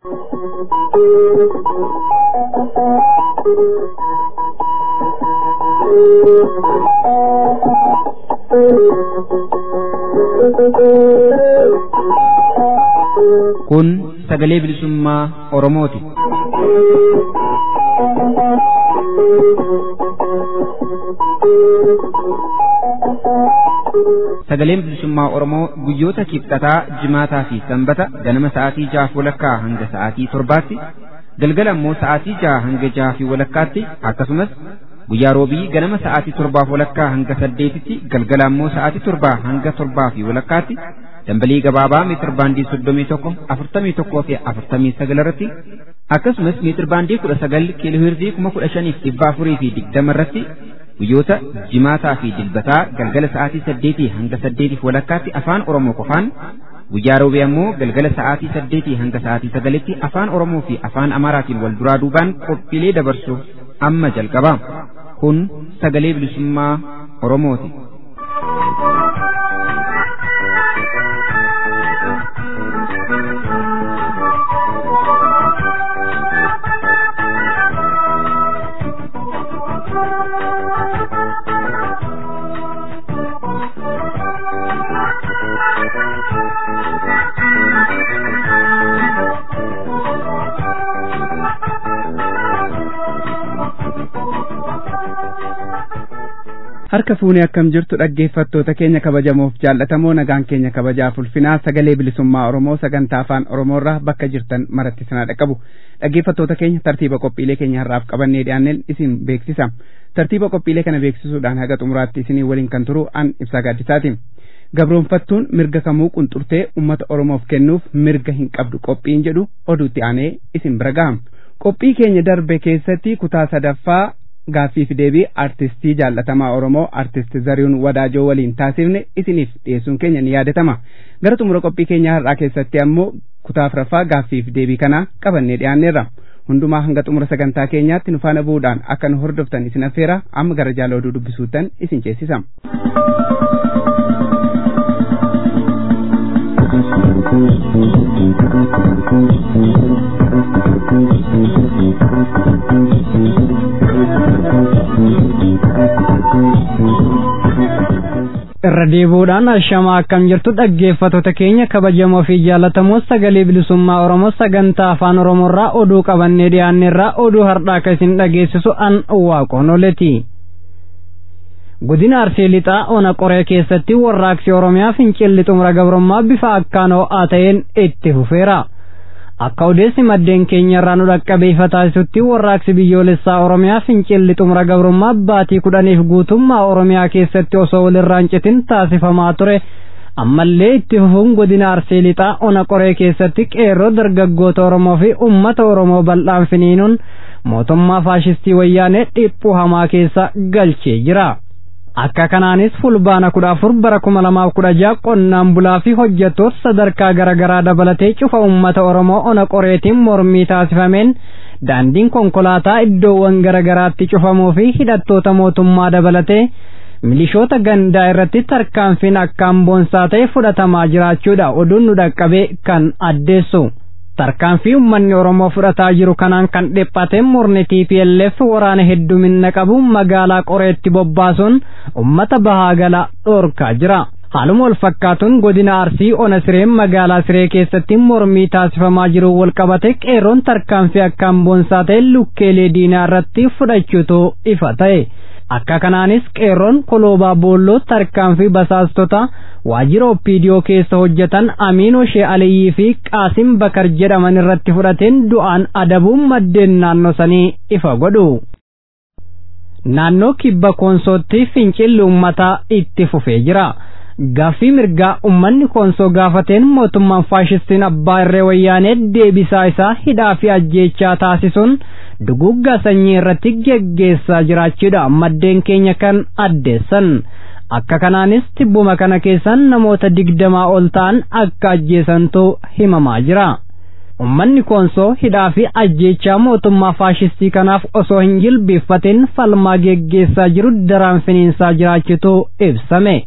Kun sagalee bilisummaa Oromooti. Sagaleen bilisummaa Oromoo guyyoota kibxataa, jimaataa fi sanbata ganama sa'aatii jahaaf walakkaa hanga sa'aatii torbaatti, galgala immoo sa'aatii jaha hanga jaha fi walakkaatti akkasumas guyyaa roobii ganama sa'aatii torbaaf walakkaa hanga saddeetitti galgala immoo sa'aatii torbaa hanga torbaa fi walakkaatti dambalii gabaabaa meetir baandii soddomii tokko afurtamii tokkoo fi afurtamii sagal irratti akkasumas meetir baandii kudha sagal kiiloohirzii kuma kudha shaniif dhibba afurii fi digdama irratti guyyoota jimaataa fi dilbataa galgala sa'aatii saddeetii hanga saddeetiif walakkaatti afaan oromoo qofaan guyyaa roobii ammoo galgala sa'aatii saddeetii hanga sa'aatii sagalitti afaan oromoo fi afaan amaaraatiin wal duraa duubaan qophiilee dabarsu amma jalqaba kun sagalee bilisummaa oromooti. harka fuunee akkam jirtu dhaggeeffattoota keenya kabajamoof jaallatamoo nagaan keenya kabajaaf ulfinaa sagalee bilisummaa oromoo sagantaa afaan oromoorraa bakka jirtan maratti sanaa dhaqqabu dhaggeeffattoota keenya tartiiba qophiilee keenya har'aaf qabannee dhiyaanneen isin beeksisa tartiiba qophiilee kana beeksisuudhaan haga xumuraatti isinii waliin kan turu an ibsaa gaaddisaati gabroonfattuun mirga kamuu qunxurtee ummata oromoof kennuuf mirga hin qabdu qophiin jedhu oduutti aanee isin bira gaha qophii keenya darbe keessatti kutaa sadaffaa gaaffiif deebii artistii jaallatamaa oromoo artist zarihuun wadaajoo waliin taasifne isiniif dhiyeessuun keenya ni yaadatama gara xumura qophii keenyaa har'aa keessatti ammoo kutaa afuraffaa gaaffiif deebii kana qabannee dhiyaanneerra hundumaa hanga xumura sagantaa keenyaatti nu faana bu'uudhaan akka nu hordoftan isin affeera amma gara jaala oduu dubbisuutan isin ceesisa. irra deebuudhaan ashamaa akkam jirtu dhaggeeffattoota keenya kabajamoo fi jaallatamoo sagalee bilisummaa oromoo sagantaa afaan oromoorraa oduu qabannee dhiyaanneerraa oduu har'aa akka isin dhageessisu an waaqonoleti godina arsii lixaa ona qoree keessatti warraaqsi oromiyaa fincilli xumura gabrummaa bifa akkaan ho'aa ta'een itti fufeera akka odeessi maddeen keenya irraa nu dhaqqabe ifa taasisutti warraaqsi biyyoolessaa oromiyaa fincilli xumura gabrummaa baatii kudhaniif guutummaa oromiyaa keessatti osoo walirraan citin taasifamaa ture ammallee itti fufuun godina arsii lixaa ona qoree keessatti qeerroo dargaggoota oromoo fi ummata oromoo bal'aan finiinuun mootummaa faashistii wayyaanee dhiphuu hamaa keessa galchee jira. akka kanaanis fulbaana kudha afur bara kuma lamaaf kudha jaha qonnaan bulaa fi hojjettoota sadarkaa garaagaraa dabalatee cufa ummata oromoo ona qoreetiin mormii taasifameen daandiin konkolaataa iddoowwan garaagaraatti cufamuu fi hidhattoota mootummaa dabalatee milishoota gandaa irratti tarkaanfiin akkaan boonsaa ta'e fudhatamaa jiraachuudha oduun nu dhaqqabee kan addeessu. tarkaanfii ummanni oromoo fudhataa jiru kanaan kan dhiphate murni TPLF waraana heddumina qabu magaalaa qoreetti bobbaasuun ummata bahaa gala dhoorkaa jira. haaluma wal fakkaatuun godina arsii ona sireen magaalaa siree keessatti mormii taasifamaa jiru wal qabate qeerroon tarkaanfii akkaan boonsaa ta'e lukkeelee diinaa irratti fudhachuutu ifa ta'e. akka kanaanis qeerroon koloobaa boolloo tarkaanfii basaastota waajjira oppiidiyoo keessa hojjetan amiinoo shee aliyyii fi qaasim bakar jedhaman irratti fudhateen du'aan adabuun maddeen naannoo sanii ifa godhu. naannoo kibba koonsootti fincilli ummataa itti fufee jira. gaaffii mirgaa ummanni koonsoo gaafateen mootummaan faashistiin abbaa irree wayyaanee deebisaa isaa hidhaa fi ajjeechaa taasisuun duguggaa sanyii irratti geggeessaa jiraachuudha maddeen keenya kan addeessan akka kanaanis tibbuma kana keessan namoota digdamaa ol ta'an akka ajjeesantu himamaa jira. ummanni koonsoo hidhaa fi ajjeechaa mootummaa faashistii kanaaf osoo hin jilbeeffatin falmaa geggeessaa jiru daraan finiinsaa jiraachutu ibsame.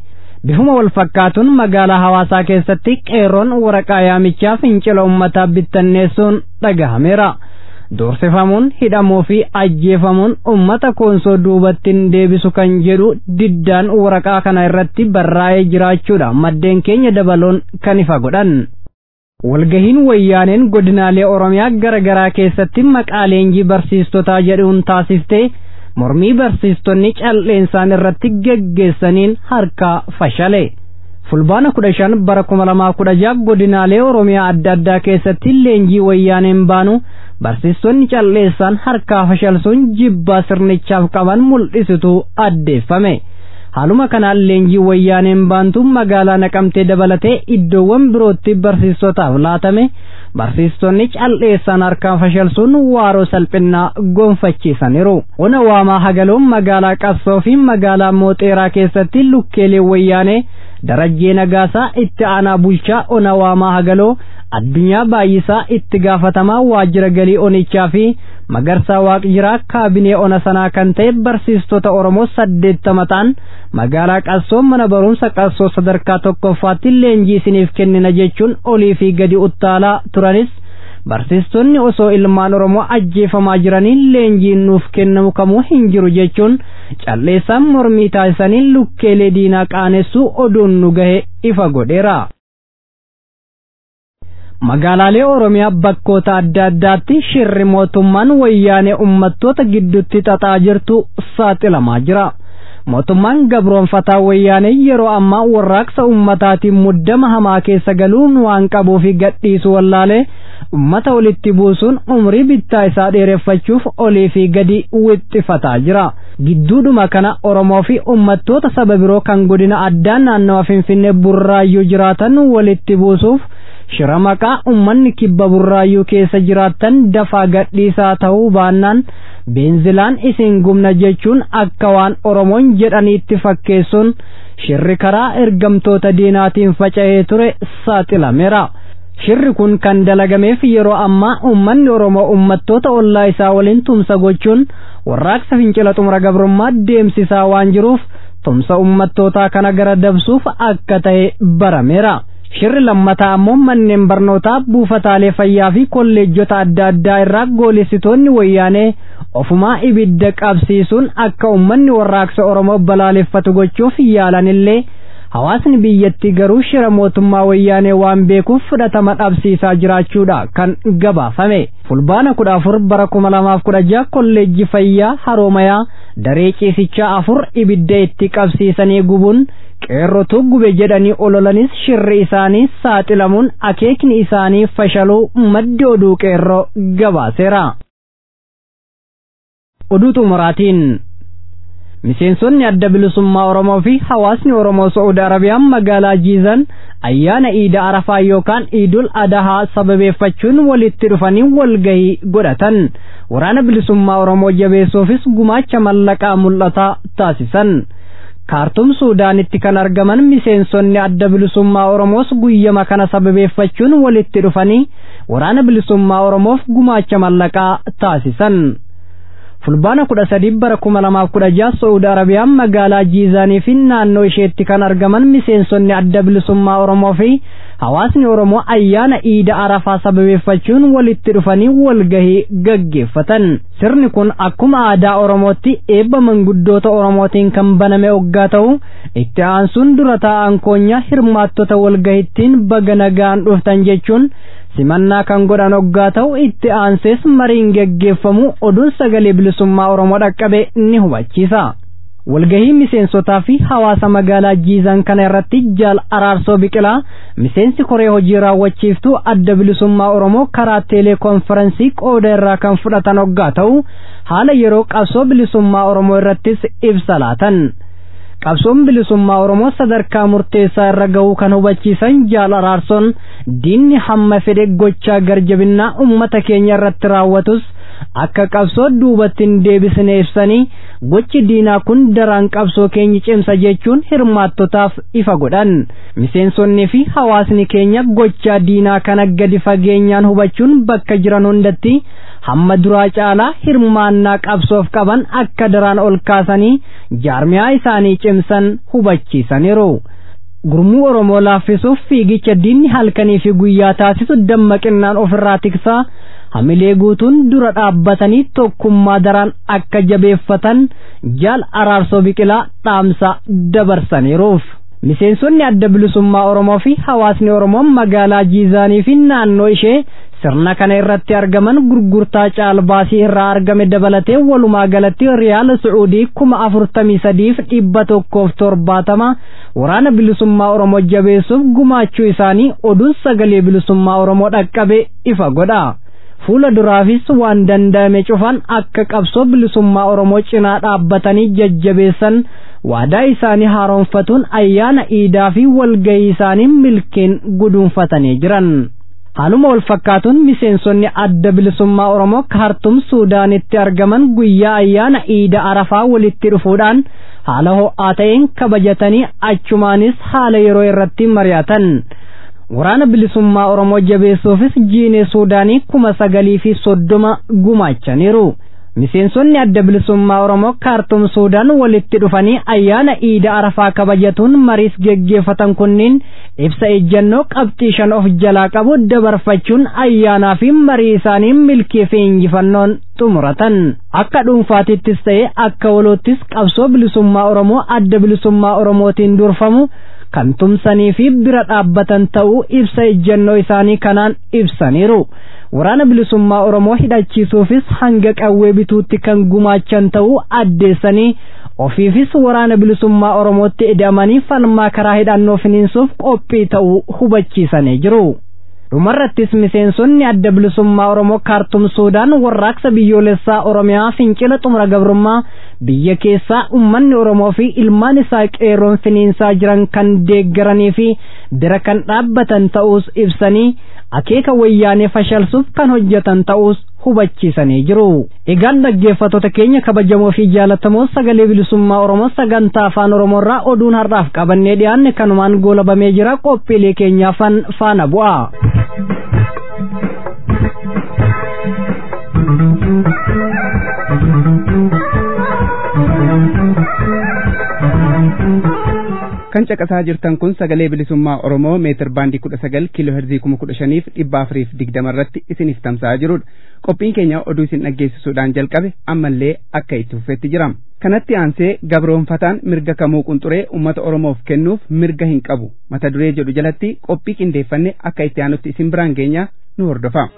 bifuma wal fakkaatuun magaalaa hawaasaa keessatti qeerroon waraqaa yaamichaa fincila ummataa bittanneessuun dhagahameera. Doorsifamuun hidhamuu fi ajjeefamuun ummata koonsoo duubattiin deebisu kan jedhu diddaan waraqaa kana irratti barraa'ee jiraachuudha maddeen keenya dabaluun kan ifa godhan. Walgahiin wayyaaneen godinaalee Oromiyaa gara garaa keessatti maqaa leenjii barsiistotaa jedhuun taasiftee mormii barsiistonni cal'eensaan irratti geggeessaniin harkaa fashale. fulbaana kudha shan bara kuma lamaa kudha jaha godinaalee oromiyaa adda addaa keessatti leenjii wayyaaneen baanu barsiistonni cal'eessaan harkaa fashalsuun jibbaa sirnichaaf qaban mul'isitu addeeffame. haaluma kanaan leenjii wayyaaneen baantu magaalaa naqamtee dabalatee iddoowwan birootti barsiistotaaf laatame barsiistonni cal'eessaan harkaan fashalsuun waaroo salphinnaa gonfachiisaniiru. Ona waamaa hagaloon magaalaa qabsoo fi magaalaa mooxeeraa keessatti lukkeelee wayyaanee darajjee nagaasaa itti aanaa bulchaa ona waamaa hagaloo addunyaa baay'isaa itti gaafatamaa waajjira galii onichaa fi magarsaa waaqjiraa kaabinee ona sanaa kan ta'e barsiistota oromoo saddeettama ta'an magaalaa qassoo mana barumsa qassoo sadarkaa tokkoffaatti leenjii isiniif kennina jechuun olii fi gadi uttaalaa turanis barsiistonni osoo ilmaan oromoo ajjeefamaa jiranii leenjiin nuuf kennamu kamuu hin jiru jechuun calleessaan mormii taasisanii lukkeelee diinaa qaanessuu oduun nu gahe ifa godheera. magaalaalee oromiyaa bakkoota adda addaatti shirri mootummaan wayyaanee ummattoota gidduutti xaxaa jirtu saaxilamaa jira. mootummaan gabroonfataa wayyaanee yeroo ammaa warraaqsa ummataatiin muddama hamaa keessa galuun waan qabuu fi gadhiisu wallaalee ummata walitti buusuun umrii bittaa isaa dheereffachuuf olii fi gadi wixxifataa jira. Gidduudhuma kana Oromoo fi ummattoota saba biroo kan godina addaa naannawa Finfinnee burraayyuu jiraatan walitti buusuuf shira maqaa ummanni kibba burraayyuu keessa jiraattan dafaa gadhiisaa ta'uu baannaan beenzilaan isin gumna jechuun akka waan oromoon jedhaniitti fakkeessuun shirri karaa ergamtoota diinaatiin faca'ee ture saaxilameera. Shirri kun kan dalagameef yeroo ammaa ummanni Oromoo ummattoota ollaa isaa waliin tumsa gochuun warraaqsa fincila xumura gabrummaa deemsisaa waan jiruuf tumsa ummattootaa kana gara dabsuuf akka ta'e barameera. Shirri lammataa ammoo manneen barnootaa buufataalee fayyaa fi kolleejjota adda addaa irraa goolessitoonni wayyaanee ofumaa ibidda qabsiisuun akka ummanni warraaqsa Oromoo balaaleffatu gochuuf yaalanillee hawaasni biyyattii garuu shira mootummaa wayyaanee waan beekuuf fudhatama dhabsiisaa jiraachuudha kan gabaafame. Fulbaana kudha afur bara kuma lamaaf kudha jaha kolleejji fayyaa haroomayaa daree ciisichaa afur ibidda itti qabsiisanii gubuun qeerrotu gube jedhanii ololanis shirri isaanii saaxilamuun akeekni isaanii fashaluu maddi oduu qeerroo gabaaseera. Oduu xumuraatiin miseensonni adda bilisummaa Oromoo fi hawaasni Oromoo Saa'uudi Arabiyaan magaalaa Jiizan ayyaana Iida Arafaa yookaan Iidul Adahaa sababeeffachuun walitti dhufanii walgahii godhatan. Waraana bilisummaa Oromoo jabeessuufis gumaacha mallaqaa mul'ataa taasisan. kaartum suudaanitti kan argaman miseensonni adda bilisummaa oromoos guyyama kana sababeeffachuun walitti dhufanii waraana bilisummaa oromoof gumaacha mallaqaa taasisan. fulbaana kudha sadii bara kuma lamaaf kudha jaha saudi arabiyaan magaalaa jiizaanii fi naannoo isheetti kan argaman miseensonni adda bilisummaa oromoo fi hawaasni oromoo ayyaana iida arafaa sababeeffachuun walitti dhufanii walgahii gaggeeffatan sirni kun akkuma aadaa oromootti eebba manguddoota oromootiin kan baname oggaa ta'u itti aansuun dura taa'an koonyaa hirmaattota walgahittiin baga nagaan dhuftan jechuun simannaa kan godhan oggaa ta'u itti aansees mariin geggeeffamu oduun sagalee bilisummaa oromoo dhaqqabe ni hubachiisa. walgahii miseensotaa fi hawaasa magaalaa jiizan kana irratti jaal araarsoo biqilaa miseensi koree hojii raawwachiiftuu adda bilisummaa oromoo karaa teeleekonferensii qooda irraa kan fudhatan oggaa ta'u haala yeroo qabsoo bilisummaa oromoo irrattis ibsa laatan. qabsoon bilisummaa oromoo sadarkaa murteessaa irra gahuu kan hubachiisan jaal araarsoon diinni hamma fedhe gochaa garjabinnaa ummata keenya irratti raawwatus akka qabsoo duubatti hin deebisne ibsanii gochi diinaa kun daraan qabsoo keenya cimsa jechuun hirmaattotaaf ifa godhan miseensonnii fi hawaasni keenya gochaa diinaa kana gadi fageenyaan hubachuun bakka jiran hundatti hamma duraa caalaa hirmaannaa qabsoof qaban akka daraan ol kaasanii jaarmiyaa isaanii cimsan hubachiisaniiru. gurmuu oromoo laaffisuuf fiigicha diinni halkanii fi guyyaa taasisu dammaqinaan ofirraa tiksaa hamilee guutuun dura dhaabbatanii tokkummaa daraan akka jabeeffatan jaal araarsoo biqilaa dhaamsa dabarsaniiruuf. miseensonni adda bilisummaa oromoo fi hawaasni oromoo magaalaa jiizaanii fi naannoo ishee sirna kana irratti argaman gurgurtaa caalbaasii irraa argame dabalatee walumaa galatti riyaala su'uudii kuma afurtamii sadiif dhibba tokkoof torbaatama waraana bilisummaa oromoo jabeessuuf gumaachuu isaanii oduun sagalee bilisummaa oromoo dhaqqabe ifa godha. fuula duraafis waan danda'ame cufan akka qabsoo bilisummaa oromoo cinaa dhaabbatanii jajjabeessan waadaa isaanii haaromfatuun ayyaana iidaa fi walgahii isaanii milkeen guduunfatanii jiran. haaluma wal fakkaatuun miseensonni adda bilisummaa oromoo kaartum suudaanitti argaman guyyaa ayyaana iida arafaa walitti dhufuudhaan haala ho'aa ta'een kabajatanii achumaanis haala yeroo irratti mari'atan. waraana bilisummaa oromoo jabeessuufis jiinee suudaanii kuma sagalii fi soddoma gumaachaniiru. miseensonni adda bilisummaa oromoo kaartum suudaan walitti dhufanii ayyaana iida arafaa kabajatuun mariis geggeeffatan kunniin ibsa ejjannoo qabxii shan of jalaa qabu dabarfachuun ayyaanaa fi marii isaanii milkii fi injifannoon xumuratan akka dhuunfaatittis ta'e akka waloottis qabsoo bilisummaa oromoo adda bilisummaa oromootiin durfamu kan tumsanii fi bira dhaabbatan ta'uu ibsa ejjannoo isaanii kanaan ibsaniiru. waraana bilisummaa oromoo hidhachiisuufis hanga qawwee bituutti kan gumaachan ta'uu addeessanii ofiifis waraana bilisummaa oromootti ida'amanii falmaa karaa hidhannoo finiinsuuf qophii ta'uu hubachiisanii jiru. dhumarrattis miseensonni adda bilisummaa oromoo kaartum suudaan warraaqsa biyyoolessaa oromiyaa fincila xumura gabrummaa biyya keessaa ummanni oromoo fi ilmaan isaa qeerroon finiinsaa jiran kan deeggaranii fi bira kan dhaabbatan ta'uus ibsanii akeeka wayyaanee fashalsuuf kan hojjetan ta'uus hubachiisanii jiru. Egaan dhaggeeffattoota keenya kabajamoo fi jaalatamoo sagalee bilisummaa Oromoo sagantaa afaan Oromoorraa oduun har'aaf qabannee dhiyaanne kanumaan goolabamee jira qophiilee keenyaafan faana bu'a. kan caqasaa jirtan kun sagalee bilisummaa oromoo meetir baandii kudha sagal kiiloo herzii kuma kudha shaniif dhibba afuriif digdama irratti isiniif tamsa'aa jirudha qophiin keenya oduu isin dhaggeessisuudhaan jalqabe ammallee akka itti fufetti jira kanatti aansee gabroonfataan mirga kamuu qunxuree ummata oromoof kennuuf mirga hin qabu mata duree jedhu jalatti qophii qindeeffanne akka itti aanutti isin biraan geenya nu hordofa.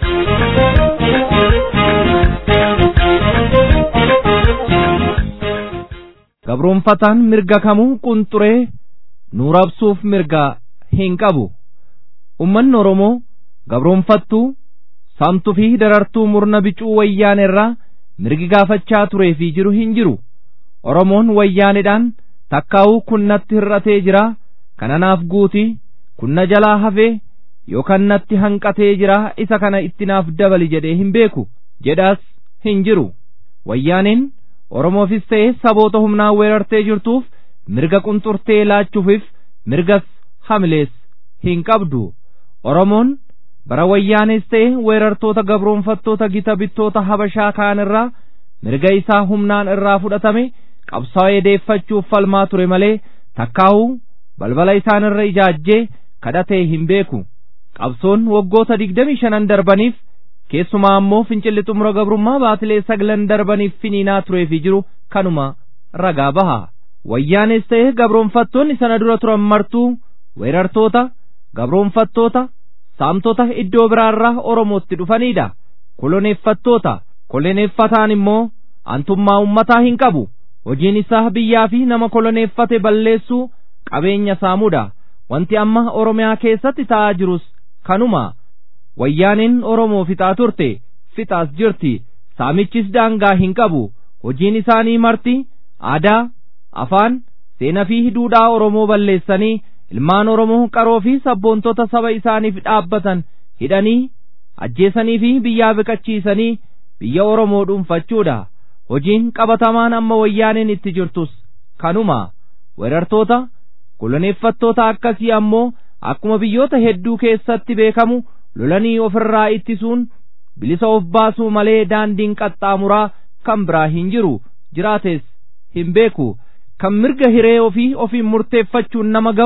gabroonfataan mirga kamuu qunxuree nu rabsuuf mirga hin qabu ummanni oromoo gabroonfattuu saamtuu fi darartuu murna bicuu wayyaanerraa mirgi gaafachaa turee fi jiru hin jiru oromoon wayyaanedhaan takkaa'uu kunnatti hir'atee jira kananaaf guutii kunna jalaa hafee yookaan natti hanqatee jira isa kana itti naaf dabali jedhee hin beeku jedhaas hin jiru wayyaaneen Oromoofis ta'e saboota humnaan weerartee jirtuuf mirga qunxurtee laachuufif mirgas hamilees hin qabdu. Oromoon bara wayyaanees ta'e weerartoota gabroonfattoota gita bittoota habashaa kaan irraa mirga isaa humnaan irraa fudhatame qabsaa'ee deeffachuuf falmaa ture malee takkaa'uu balbala isaan irra ijaajjee kadhatee hin beeku. Qabsoon waggoota digdamii shanan darbaniif keessumaa ammoo fincilli xumura gabrummaa baatilee saglan darbaniif finiinaa tureefi jiru kanuma ragaa baha wayyaanes ta'e gabroonfattoonni sana dura turan martuu weerartoota gabroonfattoota saamtota iddoo biraarraa oromootti dhufanidha koloneeffattoota koloneeffataan immoo antummaa ummataa hin qabu hojiin isaa biyyaa fi nama koloneeffate balleessuu qabeenya saamuudha wanti amma oromiyaa keessatti ta'aa jirus kanuma wayyaaniin oromoo fixaa turte fixaas jirti saamichis daangaa hin qabu hojiin isaanii marti aadaa afaan seenaa fi duudhaa oromoo balleessanii ilmaan oromoo qaroo fi sabboontota saba isaaniif dhaabbatan hidhanii ajjeesanii fi biyyaa biqachiisanii biyya oromoo dhuunfachuudha hojiin qabatamaan amma wayyaaniin itti jirtus kanuma weerartoota koloneeffattoota akkasii ammoo akkuma biyyoota hedduu keessatti beekamu lolanii ofirraa ittisuun bilisa of baasuu malee daandiin qaxxaamuraa kan biraa hin jiru jiraates hin beeku kan mirga hiree ofii ofiin murteeffachuun nama ga'u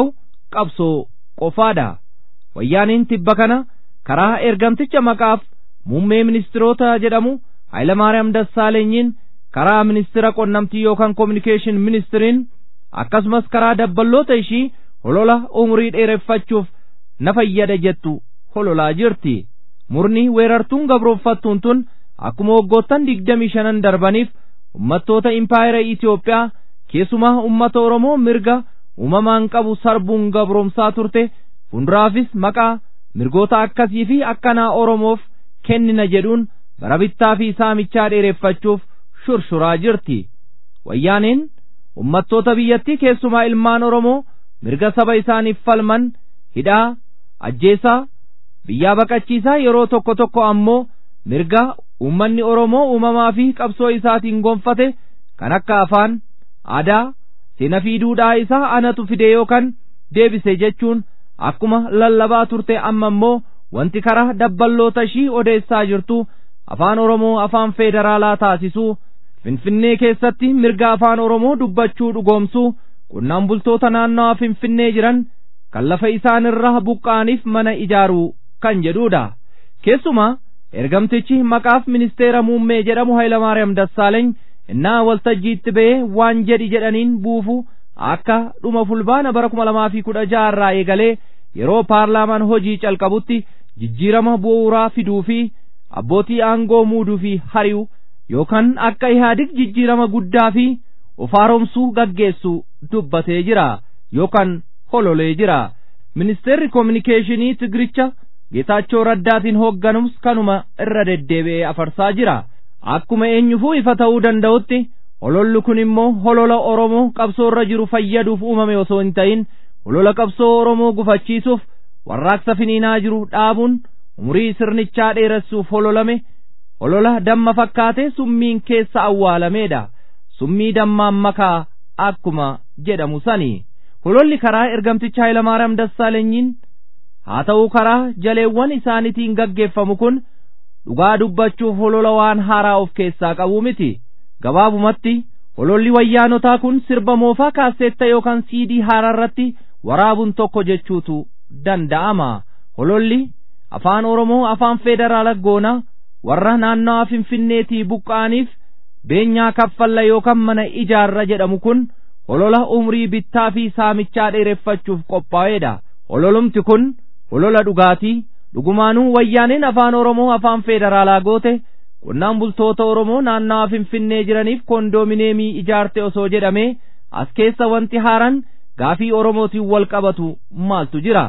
qabsoo qofaadha wayyaaniin tibba kana karaa ergamticha maqaaf muummee ministiroota jedhamu Hayilamaariyaam Dassaalenyiin karaa ministira qonnamtii yookaan kominikeeshin ministiriin akkasumas karaa dabballoota ishii holola umurii dheereffachuuf na fayyada jettu hololaa jirti murni weerartuun gabrooffattuun tun akkuma waggoottan digdamii shanan darbaniif ummattoota impaayera Itoophiyaa keessumaa ummata Oromoo mirga uumamaan qabu sarbuun gabroomsaa turte fuulduraafis maqaa mirgoota akkasii fi akkanaa Oromoof kennina jedhuun bara bittaa fi saamichaa dheereffachuuf shurshuraa jirti wayyaaneen ummattoota biyyattii keessumaa ilmaan Oromoo mirga saba isaaniif falman hidhaa ajjeesaa biyyaa baqachiisaa yeroo tokko tokko ammoo mirga uummanni Oromoo uumamaa fi qabsoo isaatiin gonfate kan akka afaan aadaa seena fi duudhaa isaa anatu fide yookaan deebise jechuun akkuma lallabaa turte amma immoo wanti karaa dabballoota ishii odeessaa jirtu afaan Oromoo afaan feederaalaa taasisuu Finfinnee keessatti mirga afaan Oromoo dubbachuu dhugoomsuu qonnaan bultoota naannawaa Finfinnee jiran kan lafa isaan irraa buqqa'aniif mana ijaaruu kan jedhuudha. Keessumaa ergamtichi maqaaf ministeera muummee jedhamu Hayilamaariyaam Dassaaleeny innaa waltajjiitti ba'ee waan jedhi jedhaniin buufu akka dhuma fulbaana bara kuma lamaa fi kudha jaha irraa eegalee yeroo paarlaamaan hojii calqabutti jijjiirama bu'uuraa fiduu fi abbootii aangoo muuduu fi hari'u yookaan akka ihaadig jijjiirama guddaa fi of haaromsuu gaggeessu dubbatee jira yookaan hololee jira ministeerri koominikeeshinii tigiricha geetaachoo raddaatiin hoogganamus kanuma irra deddeebi'ee afarsaa jira akkuma eenyufuu ifa ta'uu danda'utti hololli kun immoo holola oromoo qabsoo irra jiru fayyaduuf uumame osoo hin ta'in holola qabsoo oromoo gufachiisuuf warraaqsa finiinaa jiru dhaabuun umurii sirnichaa dheeressuuf hololame holola damma fakkaatee summiin keessa awwaalameedha summii dammaan makaa akkuma jedhamu sani hololli karaa ergamticha Hayilamaariyaam Dassaalenyiin haa ta'uu karaa jaleewwan isaaniitiin gaggeeffamu kun dhugaa dubbachuuf holola waan haaraa of keessaa qabu miti gabaabumatti hololli wayyaanotaa kun sirba moofaa kaaseetta yookaan siidii haaraa irratti waraabuun tokko jechuutu danda'ama hololli afaan oromoo afaan feederaala goonaa warra naannawaa finfinneetii buqqa'aniif beenyaa kaffalla yookaan mana ijaarra jedhamu kun holola umrii bittaa fi saamichaa dheereffachuuf qophaa'eedha hololumti kun holola dhugaatii dhugumaanuu wayyaaneen afaan oromoo afaan feederaalaa goote qonnaan bultoota oromoo naannawaa finfinnee jiraniif koondoomineemii ijaarte osoo jedhamee as keessa wanti haaraan gaafii oromootiin wal qabatu maaltu jira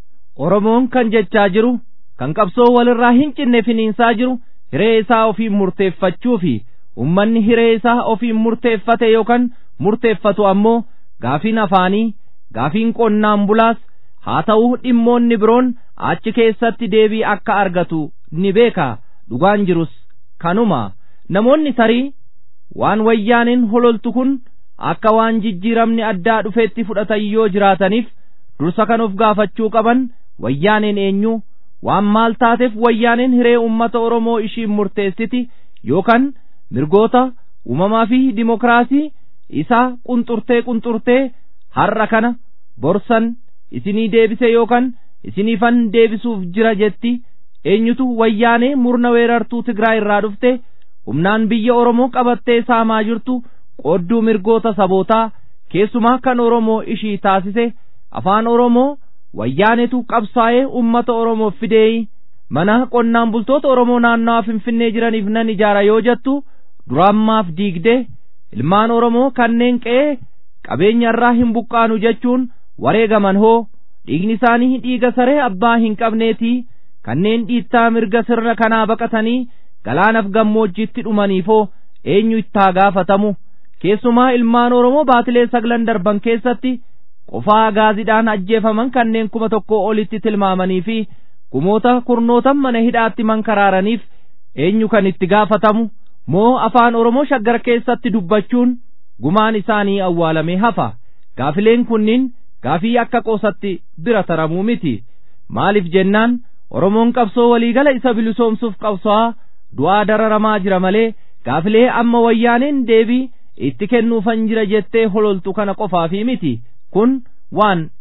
oromoon kan jechaa jiru kan qabsoo walirraa hin cinne finiinsaa jiru hiree isaa ofiin murteeffachuu fi ummanni hiree isaa ofiin murteeffate yookaan murteeffatu ammoo gaafiin afaanii gaafiin qonnaan bulaas haa ta'u dhimmoonni biroon achi keessatti deebii akka argatu ni beeka dhugaan jirus kanuma namoonni tarii waan wayyaaniin hololtu kun akka waan jijjiiramni addaa dhufeetti fudhatan yoo jiraataniif dursa kan of gaafachuu qaban wayyaaneen eenyu waan maal taateef wayyaaneen hiree ummata oromoo ishiin murteessiti yookaan mirgoota uumamaa fi dimokiraasii isaa qunxurtee qunxurtee har'a kana borsan isinii deebise yookaan isiniifan deebisuuf jira jetti eenyutu wayyaanee murna weerartuu Tigraay irraa dhufte humnaan biyya Oromoo qabattee saamaa jirtu qoodduu mirgoota sabootaa keessumaa kan Oromoo ishii taasise afaan Oromoo wayyaanetu qabsaa'ee ummata Oromoof fidee mana qonnaan bultoota Oromoo naannawaa Finfinnee jiraniif nan ijaara yoo jettu duraammaaf diigdee ilmaan Oromoo kanneen qe'ee qabeenya irraa hin buqqaanu jechuun wareegaman hoo dhiigni isaanii dhiiga saree abbaa hin qabneetii kanneen dhiittaa mirga sirna kanaa baqatanii galaanaaf gammoojjiitti dhumaniifoo eenyu ittaa gaafatamu keessumaa ilmaan Oromoo baatilee saglan darban keessatti qofaa gaazidhaan ajjeefaman kanneen kuma tokko olitti tilmaamanii fi kumoota kurnootan mana hidhaatti mankaraaraniif eenyu kan itti gaafatamu moo afaan Oromoo shaggar keessatti dubbachuun gumaan isaanii awwaalamee hafa gaafileen kunniin gaafii akka qoosatti bira taramuu miti maaliif jennaan Oromoon qabsoo waliigala isa bilisoomsuuf qabso'aa du'aa dararamaa jira malee gaafilee amma wayyaaneen deebii itti kennuufan jira jettee hololtu kana qofaafi miti kun waan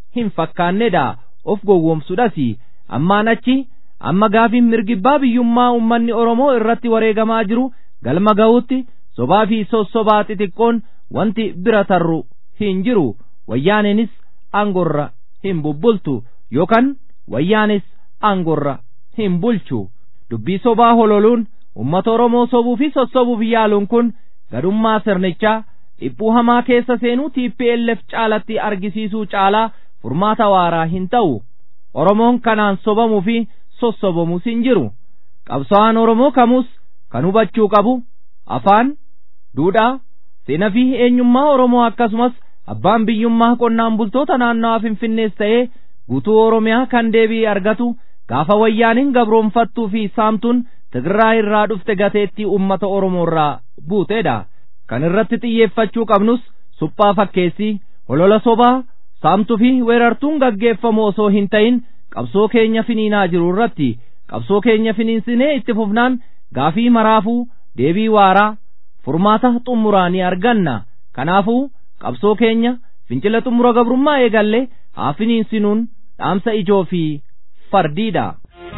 hin fakkaannedha of gowwoomsudhas ammaan achi amma gaafiin mirgibbaa biyyummaa ummanni oromoo irratti wareegamaa jiru galma ga'utti sobaa fi sossobaa xixiqqoon wanti bira tarru hin jiru wayyaaneenis aangorra hin bubbultu yookaan wayyaanis aangorra hin bulchu dubbii sobaa hololuun ummata oromoo sobuu fi sossobuuf yaaluun kun gadummaa sirnichaa dhiphuu hamaa keessa seenuu TPLF caalatti argisiisuu caalaa furmaata waaraa hin ta'u oromoon kanaan sobamuu fi sossobamus hin jiru qabsaa'aan oromoo kamus kan hubachuu qabu afaan duudhaa seenaa fi eenyummaa oromoo akkasumas abbaan biyyummaa qonnaan bultoota naannawaa finfinnees ta'ee guutuu oromiyaa kan deebii argatu gaafa wayyaaniin gabroonfattuu fi saamtuun Tigiraa irraa dhufte gateettii ummata Oromoo irraa buuteedha. Kan irratti xiyyeeffachuu qabnus suphaa fakkeessii holola sobaa saamtuu fi weerartuun gaggeeffamu osoo hin ta'in qabsoo keenya finiinaa jiru irratti qabsoo keenya finiinsinee itti fufnaan gaafii maraafuu deebii waaraa furmaata xumuraa ni arganna. Kanaafuu qabsoo keenya fincila xumura gabrummaa eegalle haa finiinsinuun dhaamsa ijoo fi fardiidha.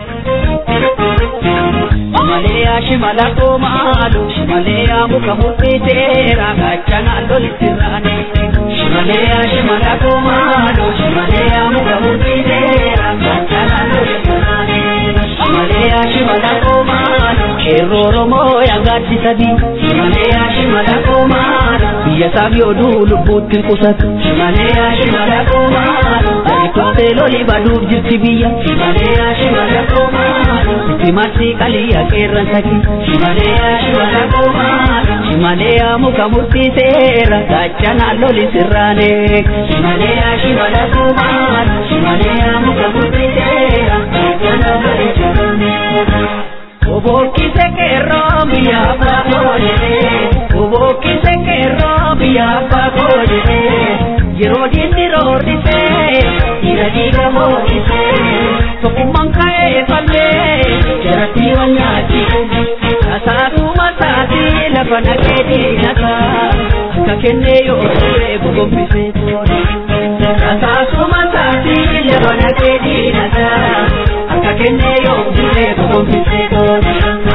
Shimaleya shimala koomaalo shimaleya muka murtiiseera gaachana lolittirraane. Shimaleya shimala koomaalo shimaleya muka murtiiseera gaachana lolittirraane. Shimaleya shimala koomaalo qeerroo Oromoo yaagaatti sadii. Shimaleya shimala koomaalo biyya saafii oduu lubbuutti qusatu. Shimaleya shimala koomaalo baritootee loli baduuf jirti biyya. Shimaleya shimala koomaalo itti qaliyya qeerran saki. Shimaleya shimala koomaalo shimaleya muka murtiiseera gaachana loli sirraane. Shimaleya shimala koomaalo shimaleya muka murtiiseera gaachana loli sirraane. Obokkise qeerroo biyya abbaa koolee obokkise qeerroo biyya abbaa koolee yeroo diinni roorrisee dhiira dhiiga hoorrisee tokkummaan ka'ee fallee jaratti wal nyaati tasaatuma taati lafa naqee diinata akka kennee yoo ture gogombisee tola tasaatuma taati lafa naqee diinata akka kennee yoo ture gogombisee tola.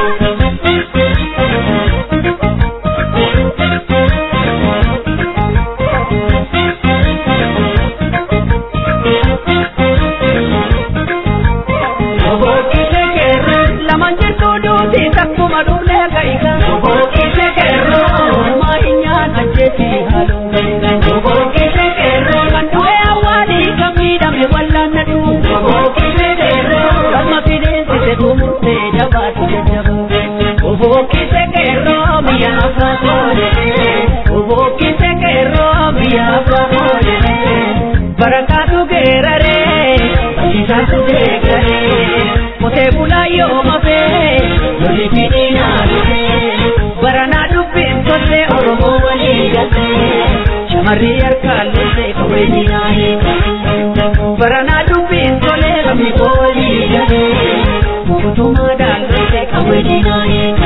Barakatu gerare, Isatu degare, Mote bula yo mafe, Loli fidina lufe, Barana dubin tote oromo wali gate, Shamarri harkaan lote kawweni naaye, Barana dubin tole kami wali gate, Mukutuma daan lote kawweni naaye.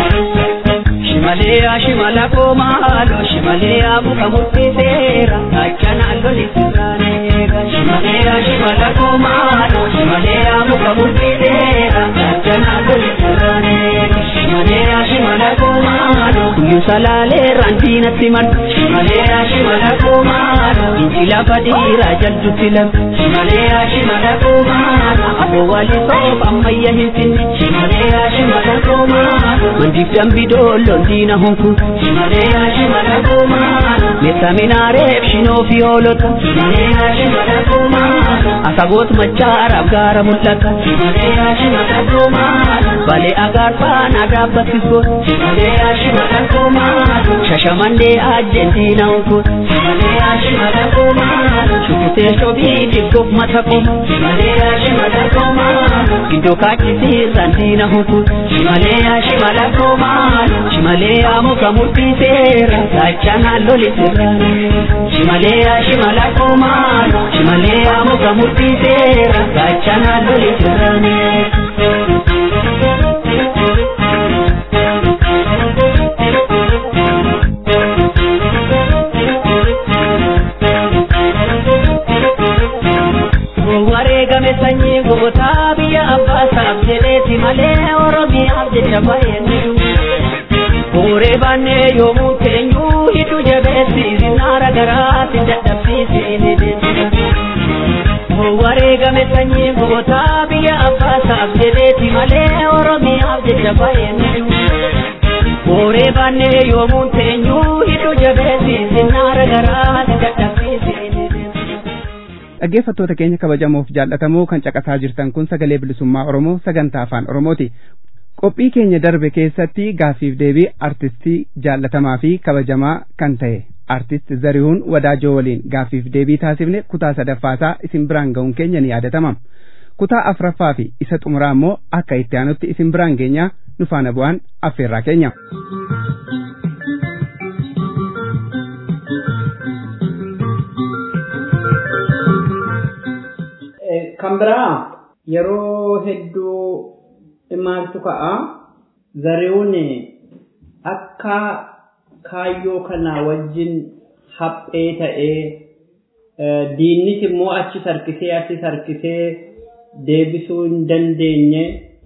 Shimaleya shimala komaalo shimaleya muka murtiseera gaachana loli sirraanee Shimaleya shimala komaalo shimaleya muka murtiseera gaachana loli sirraanee Shimaleya shimala komaalo guyyu salaalee raantiinatti man Shimaleya shimala komaalo injila badiira jaldutti lam Shimaleya shimala komaalo aboo wali soof ammayya hin finne Shimaleya shimala komaalo mandiif dambi doolloon diina hunku Shimaleya shimala komaalo metta minaareef shinoo fi hoolota Shimaleya shimala komaalo asaboot machaaraaf gaara mul'ata Shimaleya shimala komaalo balee agaarfaan agaabbattis goot Shimaleya shimala komaalo shashamannee ajjeen diina hunku Shimaleya shimala komaalo shukutee shobii diggoof mata koma Shimaleya shimala komaalo giddoo kaachisiirraan diina hunku Shimaleya shimala komaalo Shimaleya muka murtiiseera gaachana loli sirraane Shimaleya shimala komaalo Shimaleya muka murtiiseera gaachana loli sirraane. jecha baay'eennitu. Booree baannee yoomuu keenyuu hiddu jabeessiisi naara garaatti dadhabsiisee deemsisa. Wareegame sanyii gootaa biyya abbaasaaf jedheeti malee Oromiyaaf jecha baay'eennitu. Booree baannee yoomuu keenyuu hiddu jabeessiisi naara garaatti dadhabsiisee dhaggeeffattoota keenya kabajamoof jaallatamoo kan caqasaa jirtan kun sagalee bilisummaa oromoo sagantaa afaan oromooti qophii keenya darbe keessatti gaafiif deebii artistii jaallatamaa fi kabajamaa kan ta'e artist zarihuun wadaajoo waliin gaafiif deebii taasifne kutaa sadaffaasaa isin biraan ga'uun keenya ni yaadatama kutaa afraffaa fi isa xumuraa immoo akka itti aanutti isin biraan geenyaa nu faana bu'aan affeerraa keenya. kan biraa yeroo hedduu maaltu ka'a zarihuun akka kaayyoo kana wajjin haphee ta'ee diinnis immoo achi sarkisee achi sarkisee deebisuu hin dandeenye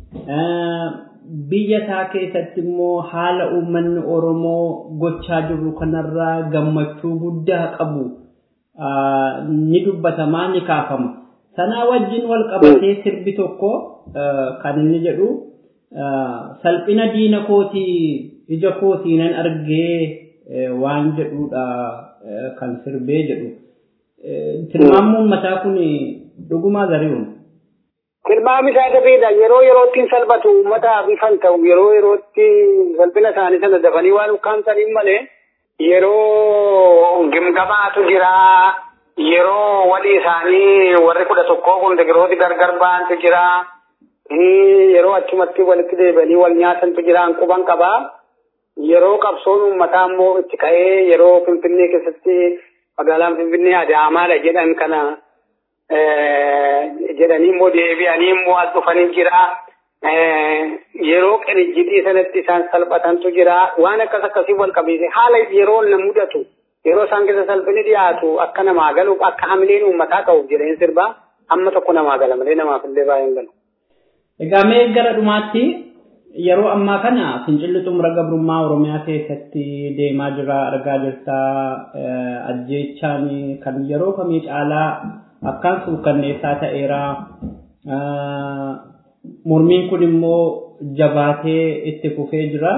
biyya isaa keessatti immoo haala uummanni oromoo gochaa jiru kanarraa gammachuu guddaa qabu ni dubbatamaa ni kaafama. sanaa wajjin wal qabatee sirbi tokko kan inni jedhu salphina diina kootii ija kootii nan argee waan jedhudha kan sirbee jedhu. Tilmaamni mataa kun dhugumaa zari'uun. Tilmaami isaa dafeedha. Yeroo yerootti salphatu uummataaf ifan ta'u yeroo yerootti salphina isaanii sana dafanii waan ukkaamsaniin malee yeroo gimgamaatu jiraa. yeroo walii isaanii warri kudha tokkoo kun tigirooti gargar ba'antu jira. Yeroo achumatti walitti deebi'anii wal nyaatantu jira quban qabaa. Yeroo qabsoon uummataa immoo itti ka'ee yeroo Finfinnee keessatti magaalaan Finfinnee Adaamaadha jedhan kana jedhanii immoo deebi'anii immoo as dhufanii jira. Yeroo qenijjitii sanatti isaan salphatantu jira. Waan akkas akkasii wal qabiise haala yeroo na mudatu. yeroo isaan keessa salphini dhiyaatu akka namaa galuuf akka hamileen uummataa ta'uuf jedheen sirbaa amma tokko namaa gala malee namaaf illee baay'een galu. Egaa mee gara dhumaatti yeroo ammaa kana fincilli xumura gabrummaa Oromiyaa keessatti deemaa jira argaa jirta ajjeechaan kan yeroo kamii caalaa akkaan suukanneessaa ta'eera. Mormiin kun immoo jabaatee itti fufee jira.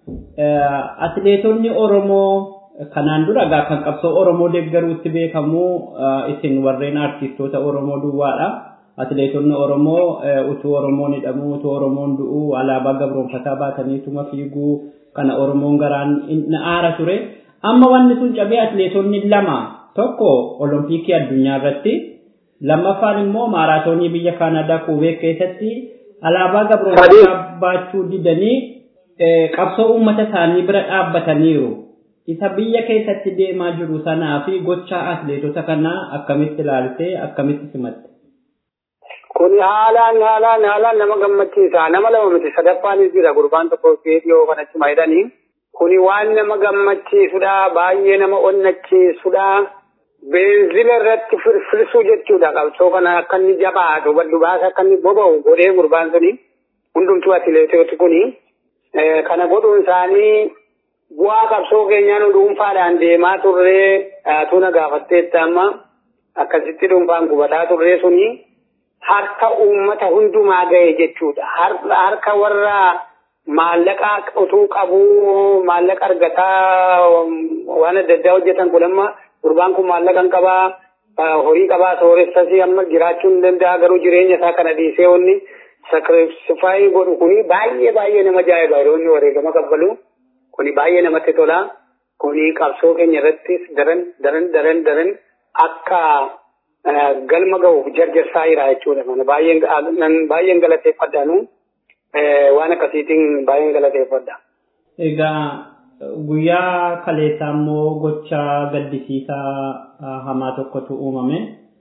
Atileetonni Oromoo kanaan dura egaa kan qabsoo Oromoo deeggaruutti beekamu isin warreen artistoota Oromoo duwwaadha. Atileetonni Oromoo utuu Oromoon hidhamuu, utuu Oromoon du'uu, alaabaa gabroonfataa baataniituma fiiguu kana Oromoon garaan na aara ture. Amma wanni sun cabee atileetonni lama tokko Olompikii addunyaa irratti lammaffaan immoo maaraatoonii biyya Kaanadaa Kuubee keessatti alaabaa gabroonfataa baachuu didanii qabsoo uummata isaanii bira dhaabbataniiru. isa biyya keessatti deemaa jiru sanaa fi gochaa atileetota kanaa akkamitti ilaaltee akkamitti simatte. Kun haalaan haalaan haalaan nama gammachiisa. Nama lama miti sadaffaanis jira gurbaan tokko dhiyoo kanatti maayidanii. Kuni waan nama gammachiisudha. Baay'ee nama onnachiisudha. Beenzila irratti firfirsuu jechuudha. Qabsoo kana akka inni jabaatu baddu baasa akka inni boba'u godhee gurbaan suni. Hundumtuu atileetoti kuni. Kana godhuun isaanii bu'aa qabsoo keenyaa nu dhuunfaadhaan deemaa turree tuna gaafatteetti amma akkasitti dhuunfaan gubataa turree suni harka uummata hundumaa ga'e jechuudha. Harka warra maallaqa utuu qabuu maallaqa argataa waan adda addaa hojjetan kun amma gurbaan kun maallaqa hin qabaa horii qabaa sooressasii amma jiraachuu hin danda'a garuu jireenya isaa kana dhiisee wanni sakrifaayii godhu kuni baay'ee baay'ee nama ajaa'iba yeroo inni wareegama kaffalu. kuni baay'ee namatti tola. Kuni qabsoo keenya irrattis daran daran daran daran akka galma ga'uuf jarjarsaa jira jechuudha. Mana baay'een galateeffadhaanu waan akkasiitiin baay'een galateeffadha. Egaa guyyaa kaleessaa immoo gocha gaddisiisaa hamaa tokkotu uumame.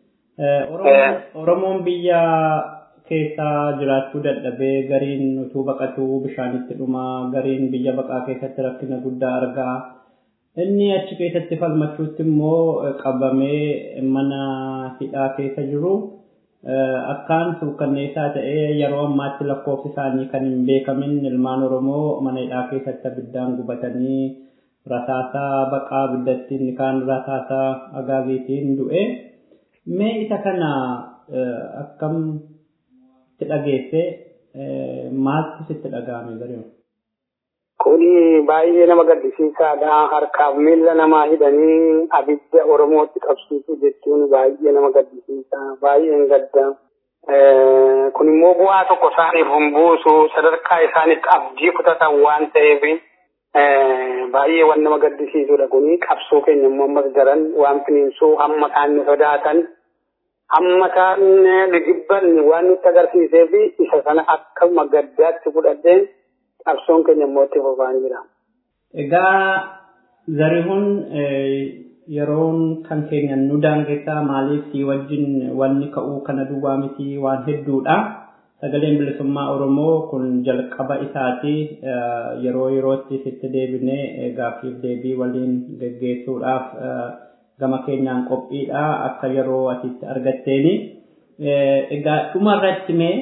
Oromoon biyya keessa jiraachuu dadhabee gariin utuu baqatuu bishaanitti dhuma gariin biyya baqaa keessatti rakkina guddaa argaa inni achi keessatti falmachuutti immoo qabamee mana hidhaa keessa jiru akkaan suukkanneessaa ta'ee yeroo ammaatti lakkoofsi isaanii kan hin beekamin ilmaan Oromoo mana hidhaa keessatti abiddaan gubatanii rasaasaa baqaa abiddattiin kaan rasaasaa agaaziitiin du'e. Mee isa kana akkam itti dhageesse maaltu sitti dhaga'ame garuu? Kuni baay'ee nama gaddisiisaadha. Harkaaf miila namaa hidhanii abidda Oromootti qabsiisuu jechuun baay'ee nama gaddisiisa. Baay'een gadda. Kun immoo bu'aa tokko isaaniif hin buusu sadarkaa isaanitti abdii kutatan waan ta'eef baay'ee waan nama gaddisiisudha. Kuni qabsoo keenya immoo ammas daran waan finiinsuu hamma isaan sodaatan hamma isaan dhigibban waan nutti agarsiisee fi isa sana akkuma gaddaatti fudhadheen qabsoon keenya immoo itti fufaan jira. Egaa zarihuun yeroon kan keenya nu daangessaa maaliif si wajjin wanni ka'uu kana duwwaa miti waan hedduudha. Sagaleen bilisummaa Oromoo kun jalqaba isaati yeroo yerootti sitti deebinee gaaffiif deebii waliin geggeessuudhaaf gama keenyaan qophiidha akka yeroo asitti argatteeni. Egaa dhumarratti mee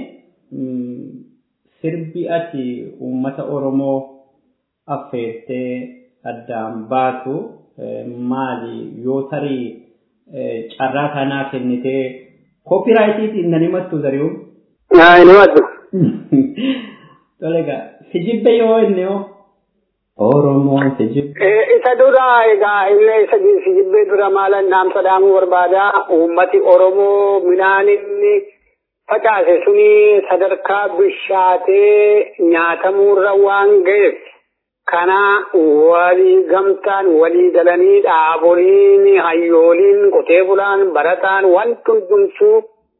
sirbi ati uummata Oromoo affeertee addaan baatu maali yoo tarii carraa kanaa kennitee koopiraayitiitiin nan himattu zari'uun. Haa inni himattu. Tole egaa sijibbe yoo inni hoo Oromoon sijibbe. Isa dura egaa inni isa sijibbee dura maalan dhaamsa dhaamuu barbaada uummati Oromoo midhaan inni facaase suni sadarkaa bishaatee nyaatamuurra waan ga'eef kana walii gamtaan walii galanii dhaaboliin hayyooliin qotee bulaan barataan wanti hundumtuu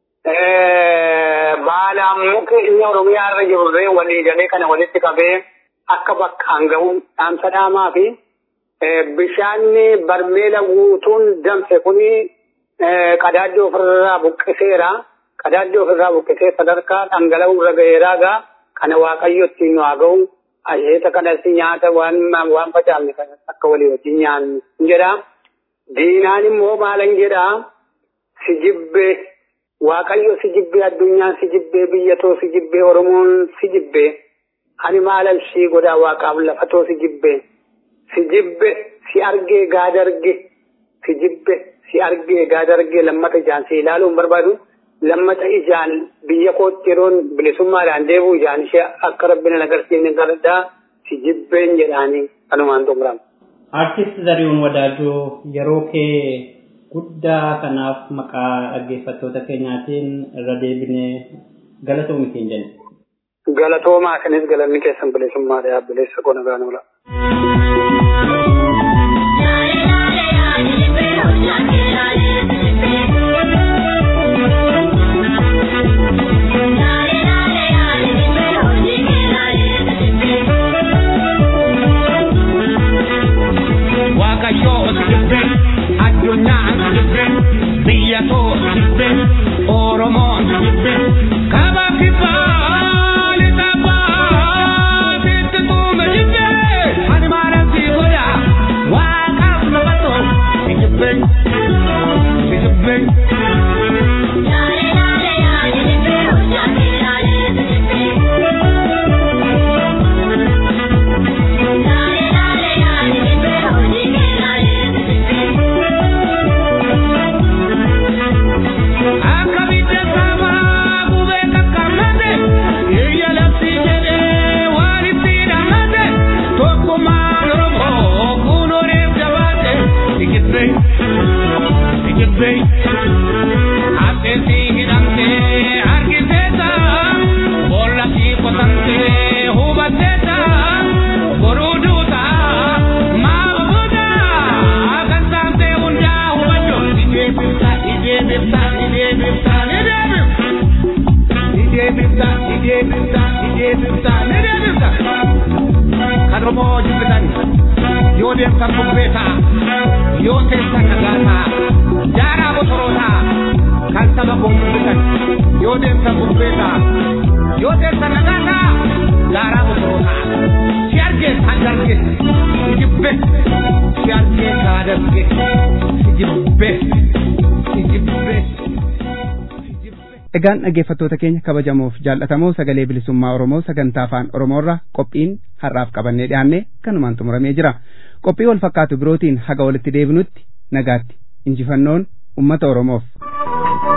baalaan muki inni oromiyaa irra jirurree walii galee kana walitti qabee akka bakkaan gahu dhaamsa dhaamaa fi bishaanni barmeela guutuun danfe kuni qadaaddoo ofirraa buqqiseera. qadaaddoo ofirraa buqqisee sadarkaa dhangala'uu irra ga'eeraa gaa kana waaqayyo ittiin nu haa ga'u asheeta kanas nyaata waan waan facaafne kan akka walii wajjin nyaannu jedha. Diinaan immoo maalan jedha si jibbee waaqayyo si jibbee addunyaan si jibbee biyyatoo si jibbee oromoon si jibbee ani maalan si godhaa waaqaaf lafatoo si jibbee si jibbe si argee gaadarge si jibbe si argee gaadarge lammata ijaan si ilaaluun barbaadu. lammata ijaan biyya kootti yeroon bilisummaadhaan deebi'u ijaan ishee akka rabbina agarsiifne galadhaa si jibbeen jedhaanii kanumaan xumurama. Artist Zarihuun Wadaajoo yeroo kee guddaa kanaaf maqaa dhaggeeffattoota keenyaatiin irra deebinee galatoomi keenya jenna. Galatoomaa kanis galanni keessan bilisummaadha yaabbileessa koo nagaan oola. Waaqayyoo sirbe addunyaan sirbe biyya koo sirbe oromoo sirbe kaba kibbaa lixa bahaa sitti tuume jibbe ani maalan si godha waaqaaf nama too si jibbe si jibbe. Akka bidda sabaa gubee kakkammate iyya labsii jedhee waan itti hidhamate tokkummaan Oromoo kun oreef jabaate sikibbe sikibbe aseensi hidhamtee harkiseeta boolla kii qotamtee hubatteeta boruu duuta maal buuta kan taatee hundaa hubadhu ijeebifta ijeebifta ijeebifta ijeebifta ijeebifta ijeebifta ijeebifta kan Oromoo jibbitan yoo deemtan bubbeeta yoo teessan nagaata jaaraa bosoroota kan saba koo mul'isan yoo deemtan bubbeeta yoo teessan nagaata jaaraa bosoroota si argee kan darge si jibbe si argee kaa darge si jibbe si jibbe si jibbe. Egaan dhaggeeffattoota keenya kabajamoof jaallatamoo sagalee bilisummaa Oromoo sagantaa afaan Oromoorraa qophiin har'aaf qabannee dhiyaanne kanumaan xumuramee jira. Qophii wal fakkaatu birootiin haga walitti deebinutti nagaatti injifannoon uummata Oromoof.